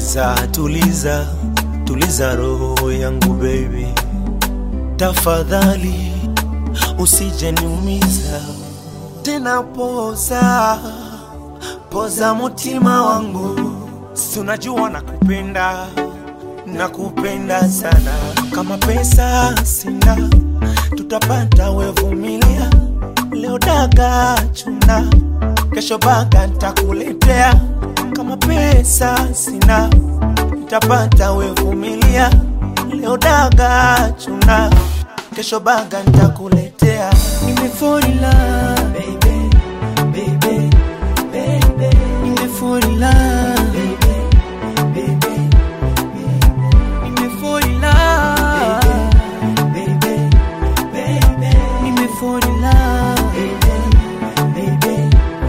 Tuliza, tuliza, tuliza roho yangu baby, tafadhali usije niumiza tena. Poza, poza mutima wangu, si unajua nakupenda, nakupenda sana. Kama pesa sina, tutapata wevumilia. Leo daga chuna, kesho baga ntakuletea. Kama pesa sina, nitapata wevumilia. Leo daga chuna, kesho baga ntakuletea. Nimefall in love, baby, baby, baby. Nimefall in love, baby, baby, Nimefall in love, baby, baby. Nimefall in love, baby, baby.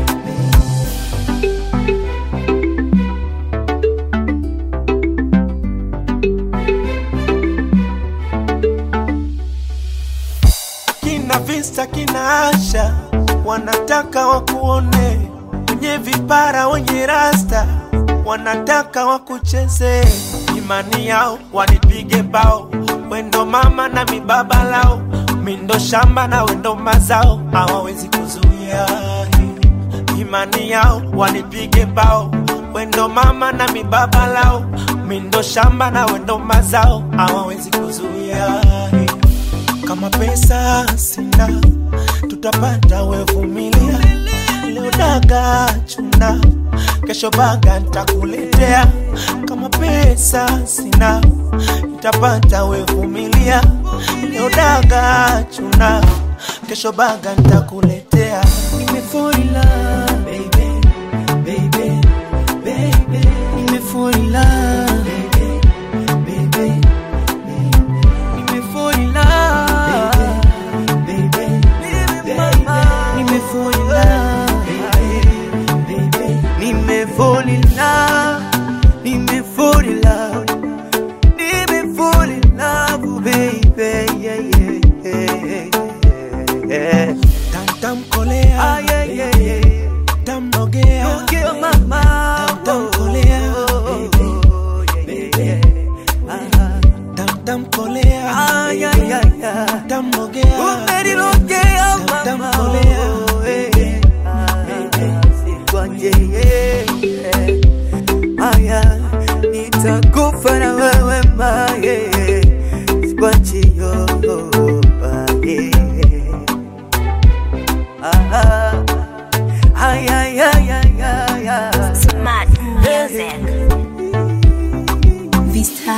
kina vista kina Asha wanataka wakuone, wenye vipara wenye rasta wanataka wakucheze, imani yao wanipige bao, wendo mama na mibaba lao, mindo shamba na wendo mazao, hawawezi kuzuia imani yao wanipige bao, wendo mama na mibaba lao, mindo shamba na wendo mazao, hawawezi kuzuia kama pesa sina, tutapata wevumilia. Leo daga chuna, kesho baga ntakuletea. Kama pesa sina, nitapata wevumilia. Leo daga chuna, kesho baga ntakuletea. Nimefall in love, baby, baby, baby. Nimefall in love, baby, baby, Nimefall in love, baby, baby. Nimefall in love, baby, Nimefall in love, nimefall in love, nimefall in love, baby, yeah, yeah, yeah, yeah. Tamtamkolea, Ah, yeah, yeah, yeah. tamnogea, Don't kill my mouth. Tamtamkolea, Oh, yeah, yeah, yeah. Ah, tamtamkolea, ah, yeah, yeah, yeah. tamnogea. Umenilogea mama. Tamtamkolea. Oh, eh, ah, sikwache, yeah, yeah. Ah, yeah. Nitakufa na wewe ma, yeah. Sikwache, yo, ah, yeah. Ah, ay, ay, ay, ay, ay, ay. Smart music. Vista